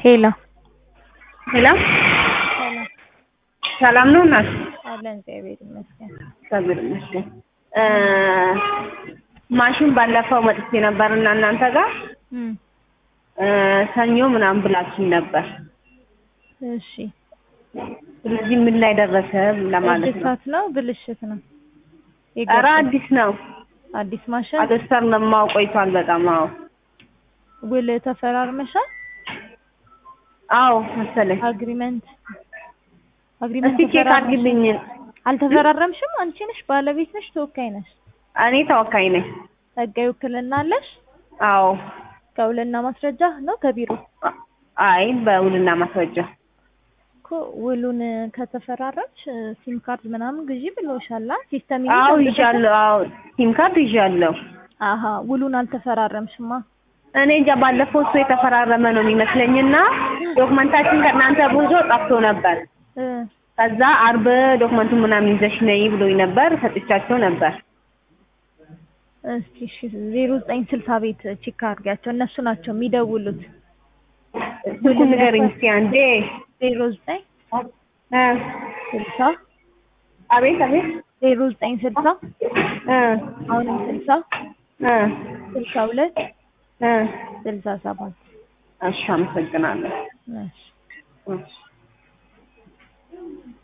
ሄሎ ሄሎ ሰላም ሰላም ነው እናት? አለን እግዚአብሔር ይመስገን። እግዚአብሔር ይመስገን። እ ማሽን ባለፈው መጥቼ ነበር እና እናንተ ጋር እም እ ሰኞ ምናምን ብላችኝ ነበር። እሺ ስለዚህ ምን ላይ ደረሰ ለማለት ነው። እድሳት ነው ብልሽት ነው? ኧረ የገባው አዲስ ነው። አዲስ ማሽን አገስተር ለማው ቆይቷል በጣም አዎ ውል ተፈራርመሻል? አዎ መሰለኝ። አግሪመንት አግሪመንት እስቲ ቼክ አድርግልኝ። አልተፈራረምሽም? አንቺ ነሽ ባለቤት ነሽ ተወካይ ነሽ? እኔ ተወካይ ነኝ። ህጋዊ ውክልና አለሽ? አዎ ከውልና ማስረጃ ነው ከቢሮ አይ በውልና ማስረጃ እኮ ውሉን ከተፈራረምሽ ሲም ካርድ ምናምን ግዢ ብለውሻል። ሲስተም አዎ ይዣለሁ። አዎ ሲም ካርድ ይዣለሁ። አሀ ውሉን አልተፈራረምሽማ። እኔ እንጃ ባለፈው እሱ የተፈራረመ ነው የሚመስለኝና ዶክመንታችን ከእናንተ ብዙ ጠፍቶ ነበር። እ ከዛ አርብ ዶክመንቱን ምናምን ይዘሽ ነይ ብሎኝ ነበር። ሰጥቻቸው ነበር። እስኪ እሺ ዜሮ ዘጠኝ ስልሳ ቤት ቼክ አድርጊያቸው እነሱ ናቸው የሚደውሉት። ስልኩን ንገሪኝ እስኪ አንዴ። ዜሮ ዘጠኝ እ ስልሳ አቤት አቤት ዜሮ ዘጠኝ ስልሳ እ አሁንም ስልሳ እ ስልሳ ሁለት እ ስልሳ ሰባት እሺ አመሰግናለሁ። እሺ እሺ